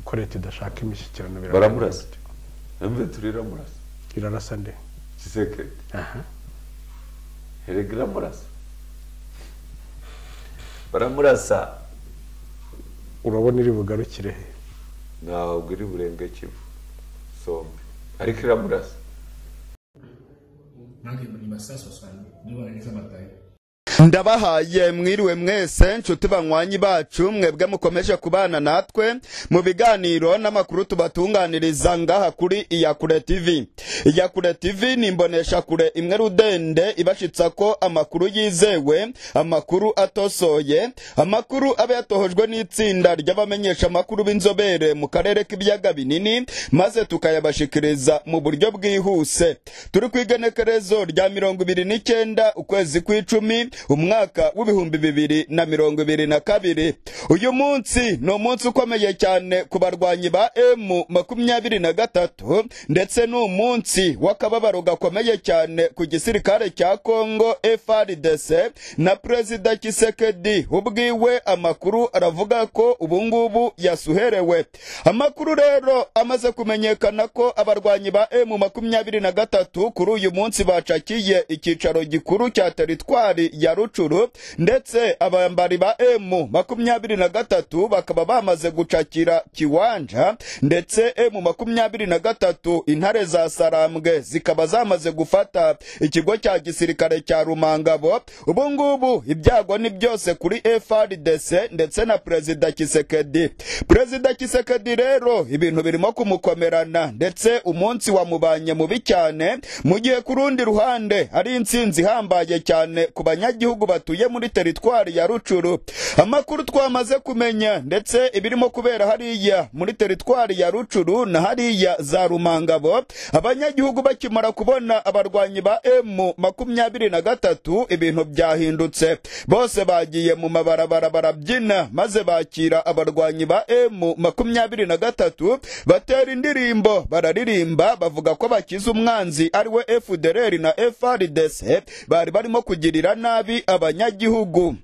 ko leta idashaka imishyikirano baramurasa emve turi iramurasa irarasa nde gisekedi aha herega iramurasa baramurasa urabona iri bugarukire he ntabwo iri burenge kivu sombe ariko iramurasa ndabahaye mwiriwe mwese nshuti banywanyi bacu mwebwe mukomeje kubana natwe mu biganiro n'amakuru tubatunganiriza ngaha kuri iyakure tv iyakure tv ni imboneshakure imwe rudende ibashitsa ko amakuru yizewe amakuru atosoye amakuru aba yatohojwe n'itsinda ry'abamenyesha amakuru b'inzobere mu karere k'ibiyaga binini maze tukayabashikiriza mu buryo bwihuse turi ku igenekerezo rya mirongo ibiri n'icyenda ukwezi kw'icumi umwaka w'ibihumbi bibiri na mirongo ibiri na kabiri uyu munsi ni umunsi ukomeye cyane ku barwanyi ba emu makumyabiri na gatatu ndetse ni umunsi w'akababaro gakomeye cyane ku gisirikare cya kongo frdc na perezida kisekedi ubwiwe amakuru aravuga ko ubu ngubu yasuherewe amakuru rero amaze kumenyekana ko abarwanyi ba emu makumyabiri na gatatu kuri uyu munsi bacakiye icyicaro gikuru cya teritwari ya rucuru ndetse abambari ba emu makumyabiri na gatatu bakaba bamaze gucakira kiwanja ndetse emu makumyabiri na gatatu intare za sarambwe zikaba zamaze gufata ikigo cya gisirikare cya rumangabo ubu ngubu ibyago ni byose kuri frdc ndetse na perezida kisekedi perezida kisekedi rero ibintu birimo kumukomerana ndetse umunsi wamubanye mubi cyane mu gihe ku rundi ruhande ari intsinzi ihambaye cyane ku banya abanyagihugu batuye muri teritwari ya rucuru amakuru twamaze kumenya ndetse ibirimo kubera hariya muri teritwari ya rucuru na hariya za rumangabo abanyagihugu bakimara kubona abarwanyi ba emu makumyabiri na gatatu ibintu byahindutse bose bagiye mu mabarabara barabyina maze bakira abarwanyi ba emu makumyabiri na gatatu batera indirimbo bararirimba bavuga ko bakize umwanzi ariwe efudereri na efrdc bari barimo kugirira nabi nabi abanyagihugu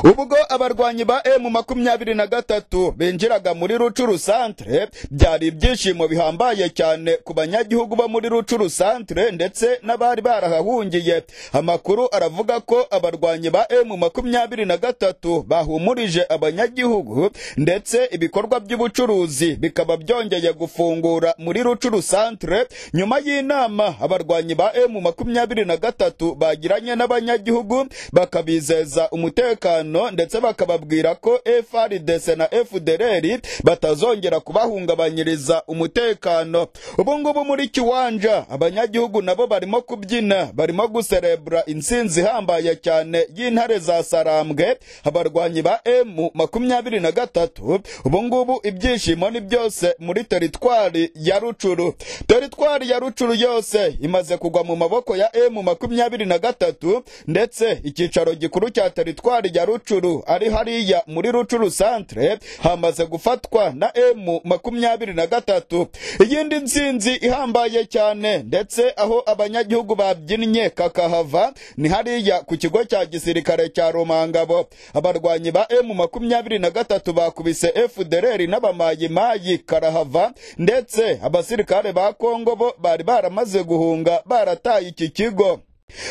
ubwo abarwanyi ba emu makumyabiri na gatatu binjiraga muri rucuru santere byari ibyishimo bihambaye cyane ku banyagihugu bo muri rucuru santere ndetse n'abari barahahungiye amakuru aravuga ko abarwanyi ba emu makumyabiri na gatatu bahumurije abanyagihugu ndetse ibikorwa by'ubucuruzi bikaba byongeye gufungura muri rucuru santere nyuma y'inama abarwanyi ba emu makumyabiri na gatatu bagiranye n'abanyagihugu bakabizeza umutekano umutekano ndetse bakababwira ko FRDC na FDLR batazongera kubahungabanyiriza umutekano ubu ngubu muri kiwanja abanyagihugu nabo barimo kubyina barimo guserebura intsinzi ihambaye cyane y'intare za sarambwe abarwanyi ba emu makumyabiri na gatatu ubu ngubu ibyishimo ni byose muri teritwari ya rucuru teritwari ya rucuru yose imaze kugwa mu maboko ya emu makumyabiri na gatatu ndetse icyicaro gikuru cya teritwari rya rucuru ari hariya muri rucuru santere hamaze gufatwa na emu makumyabiri na gatatu iyindi nsinzi ihambaye cyane ndetse aho abanyagihugu babyinnye kakahava ni hariya ku kigo cya gisirikare cya rumangabo abarwanyi ba emu makumyabiri na gatatu bakubise efudereri n'abamayimayi karahava ndetse abasirikare ba kongo bo bari baramaze guhunga barataye iki kigo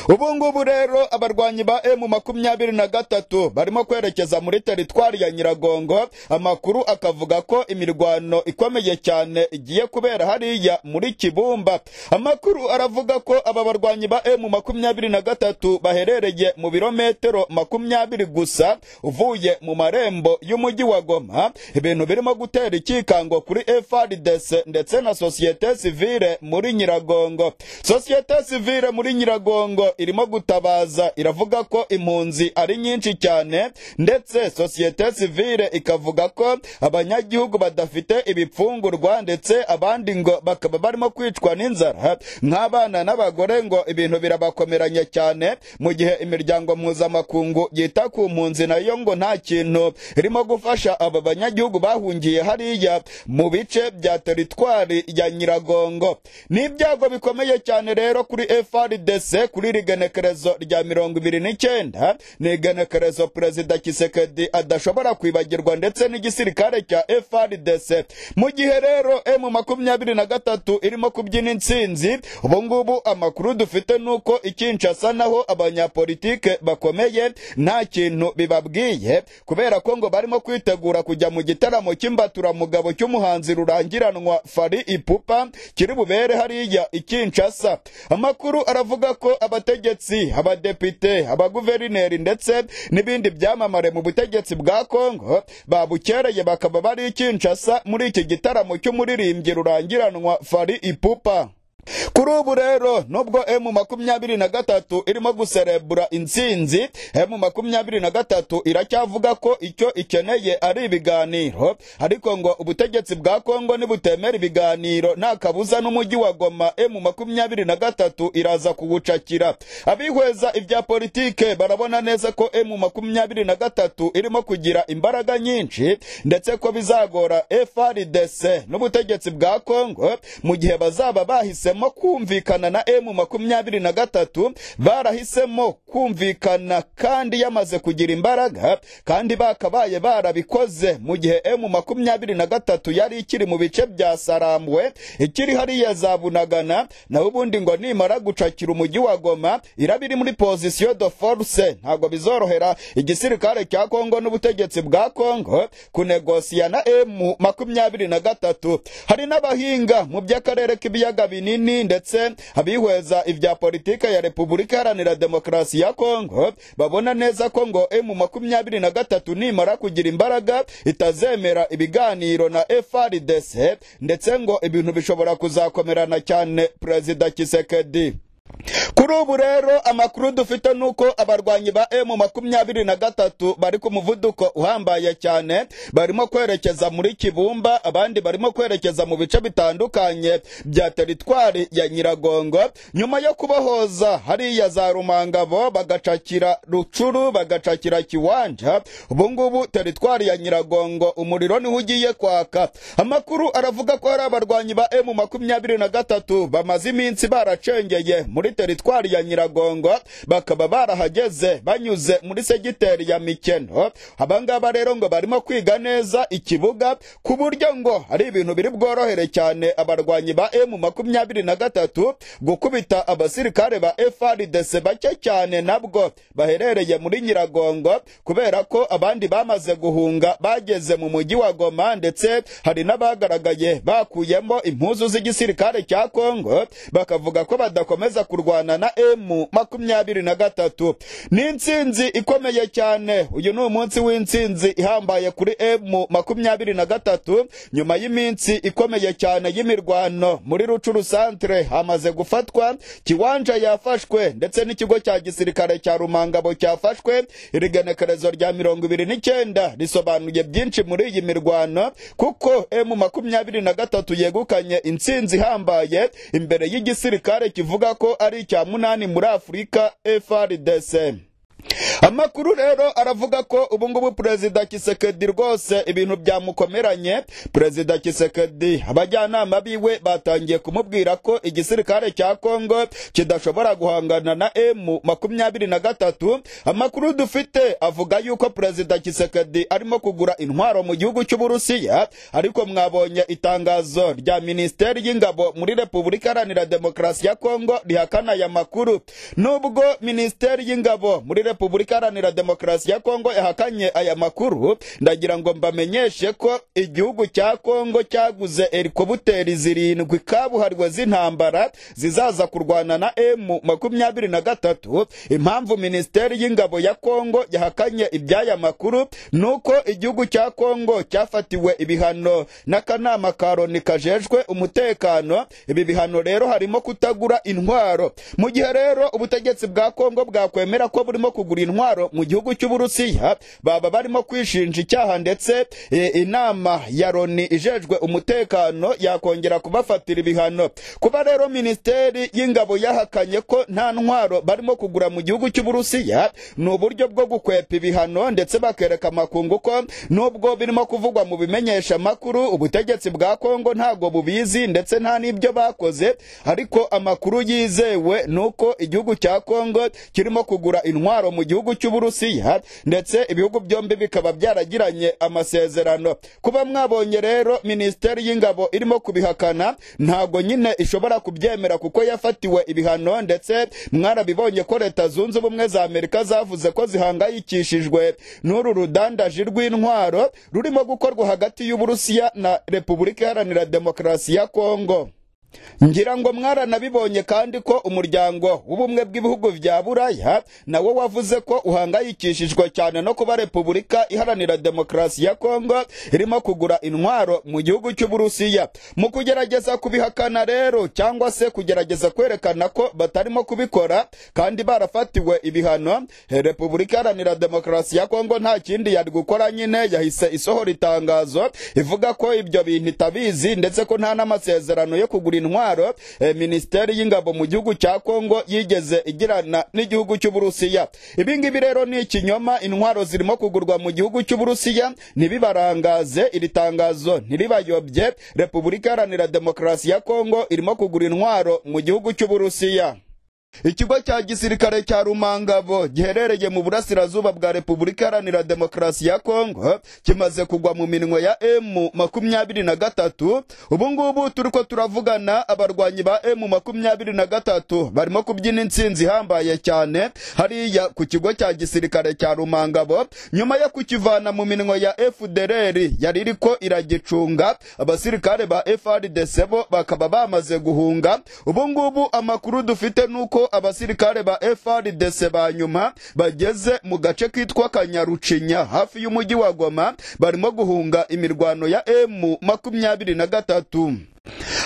ubu ngubu rero abarwanyi ba emu makumyabiri na gatatu barimo kwerekeza muri teritwari ya nyiragongo amakuru akavuga ko imirwano ikomeye cyane igiye kubera hariya muri kibumba amakuru aravuga ko aba barwanyi ba emu makumyabiri na gatatu baherereye mu birometero makumyabiri gusa uvuye mu marembo y'umujyi wa goma ibintu birimo gutera ikikango kuri frdc ndetse na sosiyete sivile muri nyiragongo sosiyete sivile muri nyiragongo kongo irimo gutabaza iravuga ko impunzi ari nyinshi cyane ndetse sosiyete sivile ikavuga ko abanyagihugu badafite ibipfungurwa ndetse abandi ngo bakaba barimo kwicwa n'inzara nk'abana n'abagore ngo ibintu birabakomeranye cyane mu gihe imiryango mpuzamakungu yita ku mpunzi nayo ngo nta kintu irimo gufasha aba banyagihugu bahungiye hariya mu bice bya teritwari ya nyiragongo ni ibyago bikomeye cyane rero kuri frdc kuri kuri iri genekerezo rya mirongo ibiri n'icyenda ni igenekerezo perezida kisekedi adashobora kwibagirwa ndetse n'igisirikare cya frdc mu gihe rero m makumyabiri na gatatu irimo kubyina intsinzi ubu ngubu amakuru dufite ni uko ikinshasa naho abanyapolitike bakomeye nta kintu bibabwiye kubera ko ngo barimo kwitegura kujya mu gitaramo cy'imbaturamugabo cy'umuhanzi rurangiranwa fari ipupa kiri bubere hariya i kinshasa amakuru aravuga ko abategetsi abadepite abaguverineri ndetse n'ibindi byamamare mu butegetsi bwa kongo babukereye bakaba bari i kinshasa muri iki gitaramo cy'umuririmbyi rurangiranwa fari ipupa kuri ubu rero nubwo m makumyabiri na gatatu irimo guserebura intsinzi m makumyabiri na gatatu iracyavuga ko icyo ikeneye ari ibiganiro ariko ngo ubutegetsi bwa kongo nibutemera ibiganiro nta kabuza n'umujyi wa goma m makumyabiri na gatatu iraza kuwucakira abihweza ibya politike barabona neza ko m makumyabiri na gatatu irimo kugira imbaraga nyinshi ndetse ko bizagora frdc n'ubutegetsi bwa kongo mu gihe bazaba bahise bahisemo kumvikana na emu makumyabiri na gatatu barahisemo kumvikana kandi yamaze kugira imbaraga kandi bakabaye barabikoze mu gihe emu makumyabiri na gatatu yari ikiri mu bice bya sarambwe ikiri hariya za bunagana naho ubundi ngo nimara gucakira umujyi wa goma iraba iri muri pozisiyo de force ntabwo bizorohera igisirikare cya kongo n'ubutegetsi bwa kongo kunegosiya na emu makumyabiri na gatatu hari n'abahinga mu by'akarere k'ibiyaga binini binini ndetse abihweza ibya politike ya repubulika iharanira demokarasi ya kongo babona neza ko ngo emu makumyabiri na gatatu nimara kugira imbaraga itazemera ibiganiro na frdc ndetse ngo ibintu bishobora kuzakomerana cyane perezida kisekedi kuri ubu rero amakuru dufite ni uko abarwanyi ba emu makumyabiri na gatatu bari ku muvuduko uhambaye cyane barimo kwerekeza muri kibumba abandi barimo kwerekeza mu bice bitandukanye bya teritwari ya nyiragongo nyuma yo kubohoza hariya za rumangabo bagacakira rucuru bagacakira kiwanja ubu ngubu teritwari ya nyiragongo umuriro niho ugiye kwaka amakuru aravuga ko hari abarwanyi ba emu makumyabiri na gatatu bamaze iminsi baracengeye muri muri teritwari ya nyiragongo bakaba barahageze banyuze muri segiteri ya mikeno abangaba rero ngo barimo kwiga neza ikibuga ku buryo ngo hari ibintu biri bworohere cyane abarwanyi ba emu makumyabiri na gatatu gukubita abasirikare ba frdc bake cyane nabwo baherereye muri nyiragongo kubera ko abandi bamaze guhunga bageze mu mujyi wa goma ndetse hari n'abagaragaye bakuyemo impuzu z'igisirikare cya kongo bakavuga ko badakomeza kurwana kurwana na emu makumyabiri na gatatu ni intsinzi ikomeye cyane uyu ni umunsi w'intsinzi ihambaye kuri emu makumyabiri na gatatu nyuma y'iminsi ikomeye cyane y'imirwano muri rucuru santere hamaze gufatwa kiwanja yafashwe ndetse n'ikigo cya gisirikare cya rumangabo cyafashwe iri genekerezo rya mirongo ibiri n'icyenda risobanuye byinshi muri iyi mirwano kuko emu makumyabiri na gatatu yegukanye intsinzi ihambaye imbere y'igisirikare kivuga ko ari icya munani muri afurika frdc amakuru rero aravuga ko ubu ngubu perezida kisekedi rwose ibintu byamukomeranye perezida kisekedi abajyanama biwe batangiye kumubwira ko igisirikare cya kongo kidashobora guhangana na emu makumyabiri na gatatu amakuru dufite avuga yuko perezida kisekedi arimo kugura intwaro mu gihugu cy'uburusiya ariko mwabonye itangazo rya minisiteri y'ingabo muri repubulika iharanira demokarasi ya kongo rihakana aya makuru nubwo minisiteri y'ingabo muri repubulika iharanira demokarasi ya kongo yahakanye aya makuru ndagira ngo mbamenyeshe ko igihugu cya kongo cyaguze helikobuteri zirindwi kabuhariwe z'intambara zizaza kurwana na emu makumyabiri na gatatu impamvu minisiteri y'ingabo ya kongo yahakanye iby'aya makuru ni uko igihugu cya kongo cyafatiwe ibihano n'akanama ka loni kajejwe umutekano ibi bihano rero harimo kutagura intwaro mu gihe rero ubutegetsi bwa kongo bwakwemera ko burimo kugura intwaro intwaro mu gihugu cy'uburusiya baba barimo kwishinja icyaha ndetse e, inama ya loni ijejwe umutekano yakongera kubafatira ibihano kuba rero minisiteri y'ingabo yahakanye ko nta ntwaro barimo kugura mu gihugu cy'uburusiya ni uburyo bwo gukwepa ibihano ndetse bakereka amakungu ko nubwo birimo kuvugwa mu bimenyeshamakuru ubutegetsi bwa kongo ntabwo bubizi ndetse nta n'ibyo bakoze ariko amakuru yizewe ni uko igihugu cya kongo kirimo kugura intwaro mu gihugu cy'uburusiya ndetse ibihugu byombi bikaba byaragiranye amasezerano kuba mwabonye rero minisiteri y'ingabo irimo kubihakana ntabwo nyine ishobora kubyemera kuko yafatiwe ibihano ndetse mwarabibonye ko leta zunze ubumwe za amerika zavuze ko zihangayikishijwe n'uru rudandaji rw'intwaro rurimo gukorwa hagati y'uburusiya na repubulika iharanira demokarasi ya kongo ngira ngo mwaranabibonye kandi ko umuryango w'ubumwe bw'ibihugu bya buraya nawo wavuze ko uhangayikishijwe cyane no kuba repubulika iharanira demokarasi ya kongo irimo kugura intwaro mu gihugu cy'uburusiya mu kugerageza kubihakana rero cyangwa se kugerageza kwerekana ko batarimo kubikora kandi barafatiwe ibihano repubulika iharanira demokarasi ya kongo nta kindi yari gukora nyine yahise isohora itangazo ivuga ko ibyo bintu itabizi ndetse ko nta n'amasezerano yo kugura intwaro eh, minisiteri y'ingabo mu gihugu cya kongo yigeze igirana n'igihugu cy'uburusiya ibi ngibi rero ni ikinyoma intwaro zirimo kugurwa mu gihugu cy'uburusiya ntibibarangaze iri tangazo ntiribayobye repubulika iharanira demokarasi ya kongo irimo kugura intwaro mu gihugu cy'uburusiya ikigo cya gisirikare cya rumangabo giherereye mu burasirazuba bwa repubulika iharanira demokarasi ya kongo kimaze kugwa mu minwe ya emu makumyabiri na gatatu ubu ngubu turi ko turavugana abarwanyi ba emu makumyabiri na gatatu barimo kubyina intsinzi ihambaye cyane hariya ku kigo cya gisirikare cya rumangabo nyuma yo kukivana mu minwe ya fdr yari iri ko iragicunga abasirikare ba frdc bo bakaba bamaze guhunga ubu ngubu amakuru dufite ni uko abasirikare ba FRDC ba nyuma bageze mu gace kitwa Kanyarucinya hafi y'umujyi wa Goma barimo guhunga imirwano ya M makumyabiri na gatatu.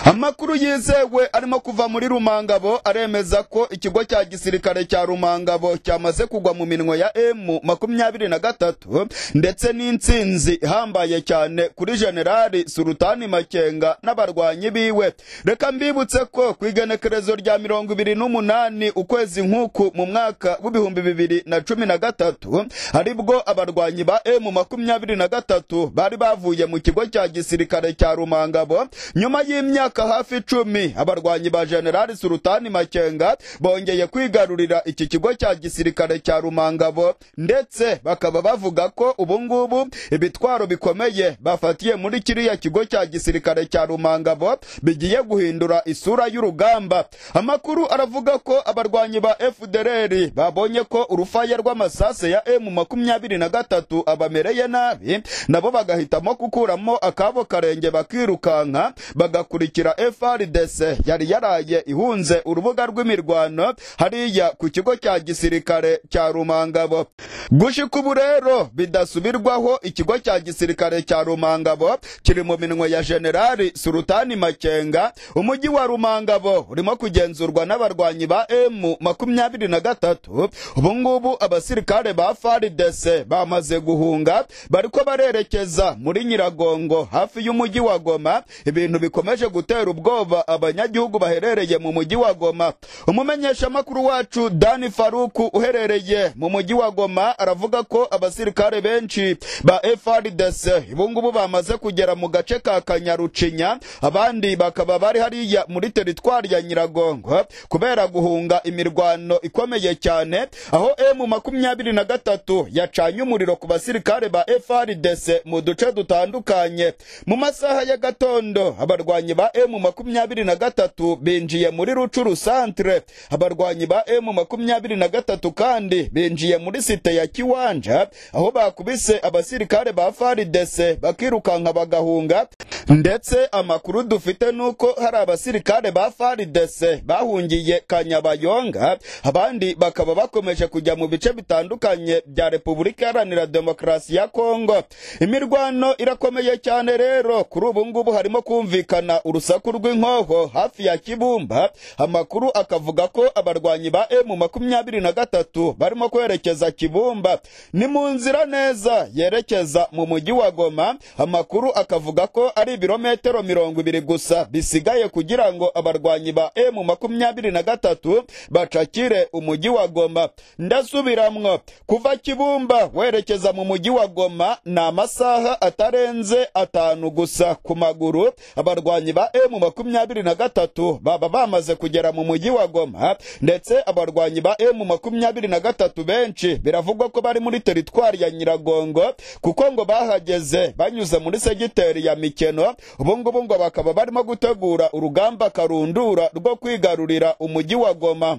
Amakuru yizewe arimo kuva muri Rumangabo aremeza ko ikigo cya gisirikare cya Rumangabo cyamaze kugwa mu minwe ya M makumyabiri na gatatu ndetse n'intsinzi ihambaye cyane kuri Generali Sultani Makenga n'abarwanyi biwe. Reka mbibutse ko ku igenekerezo rya mirongo ibiri n'umunani ukwezi nk'uku mu mwaka w'ibihumbi bibiri na cumi na gatatu aribwo abarwanyi ba M makumyabiri na gatatu bari bavuye mu kigo cya gisirikare cya Rumangabo nyuma y'imyaka hafi icumi abarwanyi ba generali sultani makenga bongeye kwigarurira iki kigo cya gisirikare cya rumangabo ndetse bakaba bavuga ko ubu ngubu ibitwaro bikomeye bafatiye muri kiriya kigo cya gisirikare cya rumangabo bigiye guhindura isura y'urugamba amakuru aravuga ko abarwanyi ba fdr babonye ko urufaya rw'amasase ya m makumyabiri na gatatu abamereye nabi nabo bagahitamo gukuramo akabo karenge bakirukanka bagakurikira FRDC yari yaraye ihunze urubuga rw'imirwano hariya ku kigo cya gisirikare cya Rumangabo gushika ubu rero bidasubirwaho ikigo cya gisirikare cya Rumangabo kiri mu minwe ya Generali Sultani Makenga umujyi wa Rumangabo urimo kugenzurwa n'abarwanyi ba M makumyabiri na gatatu ubu ngubu abasirikare ba FARDC bamaze guhunga bariko barerekeza muri Nyiragongo hafi y'umujyi wa Goma ibintu ibintu bikomeje gutera ubwoba abanyagihugu baherereye mu mujyi wa Goma umumenyeshamakuru wacu Dani Faruku uherereye mu mujyi wa Goma aravuga ko abasirikare benshi ba FRDC ibungubu bamaze kugera mu gace ka Kanyarucinya abandi bakaba bari hariya muri teritwari ya Nyiragongo kubera guhunga imirwano ikomeye cyane aho M makumyabiri na gatatu yacanye umuriro ku basirikare ba FRDC mu duce dutandukanye mu masaha ya gatondo abarwanyi ba M makumyabiri na gatatu binjiye muri Rucuru centre abarwanyi ba M makumyabiri na gatatu kandi binjiye muri site ya Kiwanja aho bakubise abasirikare ba FARDC bakirukanka bagahunga ndetse amakuru dufite nuko hari abasirikare ba FARDC bahungiye Kanyabayonga abandi bakaba bakomeje kujya mu bice bitandukanye bya Repubulika Iharanira Demokarasi ya Kongo imirwano irakomeye cyane rero kuri ubu ngubu harimo kumvikana urusaku urusaku rw'inkoho hafi ya kibumba amakuru akavuga ko abarwanyi ba emu makumyabiri na gatatu barimo kwerekeza kibumba ni mu nzira neza yerekeza mu mujyi wa goma amakuru akavuga ko ari ibirometero mirongo ibiri gusa bisigaye kugira ngo abarwanyi ba emu makumyabiri na gatatu bacakire umujyi wa goma ndasubiramwo kuva kibumba werekeza mu mujyi wa goma ni amasaha atarenze atanu gusa ku maguru abarwanyi ba emu makumyabiri na gatatu baba bamaze kugera mu mujyi wa goma ndetse abarwanyi ba emu makumyabiri na gatatu benshi biravugwa ko bari muri teritwari ya nyiragongo kuko ngo bahageze banyuze muri segiteri ya mikeno ubu ngubu ngo bakaba barimo gutegura urugamba karundura rwo kwigarurira umujyi wa goma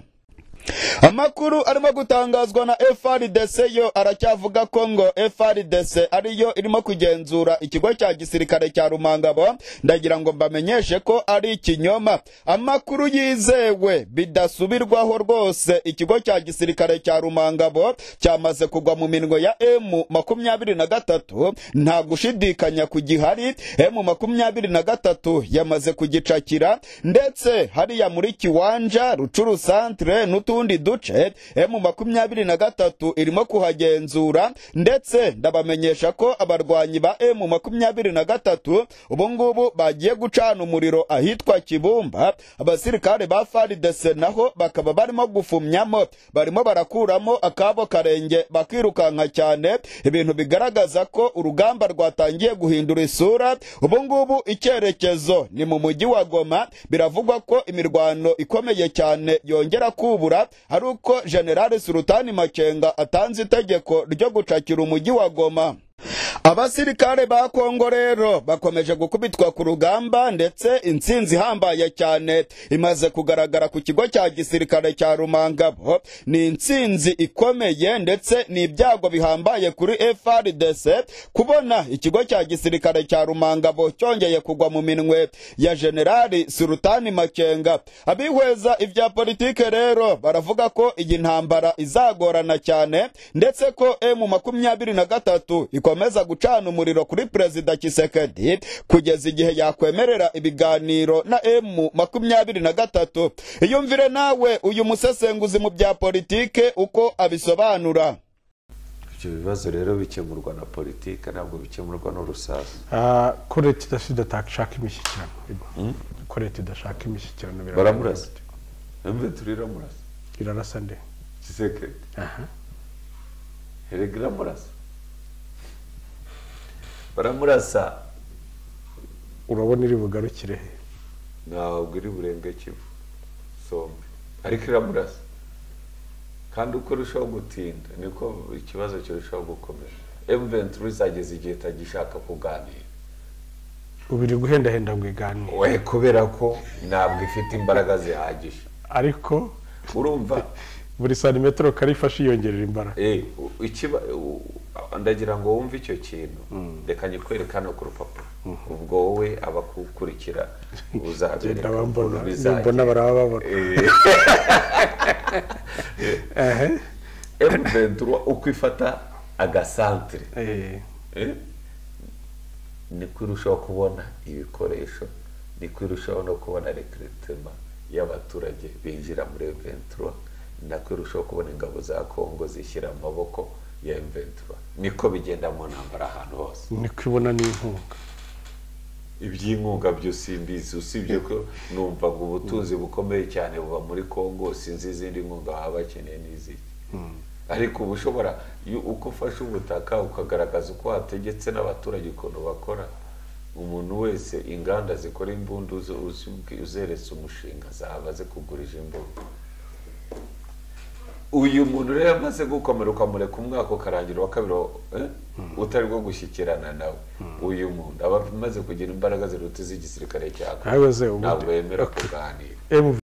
amakuru arimo gutangazwa na frdc yo aracyavuga ko ngo frdc ariyo irimo kugenzura ikigo cya gisirikare cya rumangabo ndagira ngo mbamenyeshe ko ari ikinyoma amakuru yizewe bidasubirwaho rwose ikigo cya gisirikare cya rumangabo cyamaze kugwa mu minwe ya emu makumyabiri na gatatu nta gushidikanya ku gihari emu makumyabiri na gatatu yamaze kugicakira ndetse hariya muri kiwanja rucuru santere n'utundi duce emu makumyabiri na gatatu irimo kuhagenzura ndetse ndabamenyesha ko abarwanyi ba emu makumyabiri na gatatu ubu ngubu bagiye gucana umuriro ahitwa kibumba abasirikare ba faridese naho bakaba barimo gufumyamo barimo barakuramo akabo karenge bakirukanka cyane ibintu bigaragaza ko urugamba rwatangiye guhindura isura ubu ngubu icyerekezo ni mu mujyi wa goma biravugwa ko imirwano ikomeye cyane yongera kubura ari uko generale surutani makenga atanze itegeko ryo gucakira umujyi wa goma abasirikare ba kongo rero bakomeje gukubitwa ku rugamba ndetse intsinzi ihambaye cyane imaze kugaragara ku kigo cya gisirikare cya rumangabo ni intsinzi ikomeye ndetse ni ibyago bihambaye kuri frdc kubona ikigo cya gisirikare cya rumangabo cyongeye kugwa mu minwe ya generali surutani makenga abihweza ibya politike rero baravuga ko iyi ntambara izagorana cyane ndetse ko emu makumyabiri na gatatu ikomeza gucana umuriro kuri perezida kisekedi kugeza igihe yakwemerera ibiganiro na emu makumyabiri na gatatu iyumvire nawe uyu musesenguzi mu bya politike uko abisobanura ibyo bibazo rero bikemurwa na politiki ntabwo bikemurwa n'urusasu Ah, ko leta idashaka imishyikirano ko leta idashaka imishyikirano biragaragara baramurasa bite? mbe turiramurasa irarasa nde kisekedi Aha. erega iramurasa baramurasa urabona iri bugarukire he ntabwo iri burenga kivu sombe ariko iramurasa kandi uko urushaho gutinda niko ikibazo kirushaho gukomera emuventuri izageza igihe itagishaka kuganira ubiri guhendahenda ngo igane we kubera ko ntabwo ifite imbaraga zihagije ariko urumva buri santimetero karifashe yiyongerera imbaraga eh, u- ikiba u- ndagira ngo wumve icyo kintu reka nyikwereke hano ku rupapuro ubwo wowe abakukurikira uzabereka genda bambona nimbona ukuntu bizagenda baraba babona ehe emuventuri uko ifata agasantere Eh, eh, niko irushaho kubona ibikoresho niko irushaho no kubona rekiritema y'abaturage binjira muri emuventuri nako irushaho kubona ingabo za kongo zishyira amaboko ya emuventuri niko bigenda mu ntambara ahantu hose niko ibona n'inkunga iby'inkunga byo simbizi usibye ko numvaga ubutunzi bukomeye cyane buva muri kongo sinzi izindi nkunga baba bakeneye n'iziki ariko uba ushobora iyo uko ufashe ubutaka ukagaragaza uko wategetse n'abaturage ukuntu bakora umuntu wese inganda zikora imbunda uzi- uzi- uzeretse umushinga zaba zikugurije imbunda uyu muntu rero amaze gukomera ukamureka umwaka ukarangira uwa kabiri wa- eh? utari bwo gushyikirana nawe uyu muntu aba amaze kugira imbaraga ziruta iz'igisirikare cyawe nawe ze ntabwo ubundi yemera Okay. kuganira MV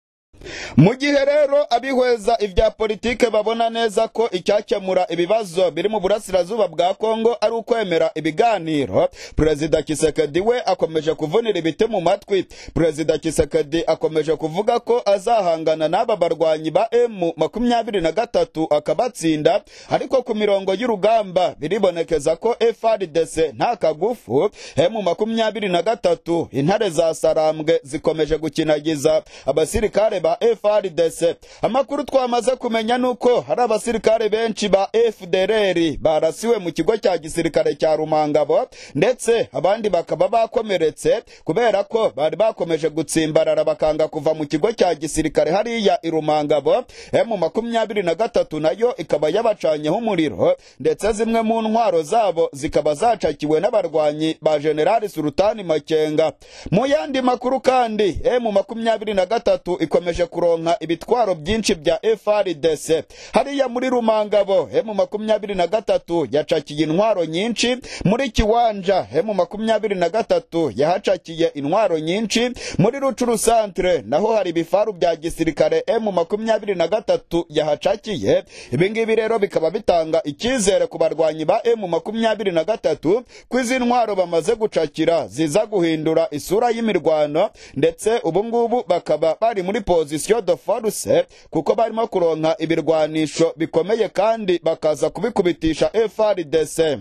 mu gihe rero abihweza ibya politike babona neza ko icyakemura ibibazo biri mu burasirazuba bwa kongo ari ukwemera ibiganiro perezida kisekedi we akomeje kuvunira ibiti mu matwi perezida kisekedi akomeje kuvuga ko azahangana n'aba barwanyi ba emu makumyabiri na gatatu akabatsinda ariko ku mirongo y'urugamba biribonekeza ko frdc nta kagufu emu makumyabiri na gatatu intare za sarambwe zikomeje gukinagiza abasirikare ba frdc amakuru twamaze kumenya ni uko hari abasirikare benshi ba fdr barasiwe mu kigo cya gisirikare cya rumangabo ndetse abandi bakaba bakomeretse kubera ko bari bakomeje gutsimbarara bakanga kuva mu kigo cya gisirikare hariya i rumangabo emu makumyabiri na gatatu nayo ikaba yabacanyeho umuriro ndetse zimwe mu ntwaro zabo zikaba zacakiwe n'abarwanyi ba generali surutani makenga mu yandi makuru kandi emu makumyabiri na gatatu ikomeje kuronka ibitwaro byinshi bya frdc hariya muri rumangabo emu makumyabiri na gatatu yacakiye intwaro nyinshi muri kiwanja emu makumyabiri na gatatu yahacakiye intwaro nyinshi muri rucuru santere naho hari ibifaru bya gisirikare emu makumyabiri na gatatu yahacakiye ibingibi rero bikaba bitanga icyizere ku barwanyi ba emu makumyabiri na gatatu ko izi ntwaro bamaze gucakira ziza guhindura isura y'imirwano ndetse ubu ngubu bakaba bari muri pozisiyo de force kuko barimo kuronka ibirwanisho bikomeye kandi bakaza kubikubitisha frdc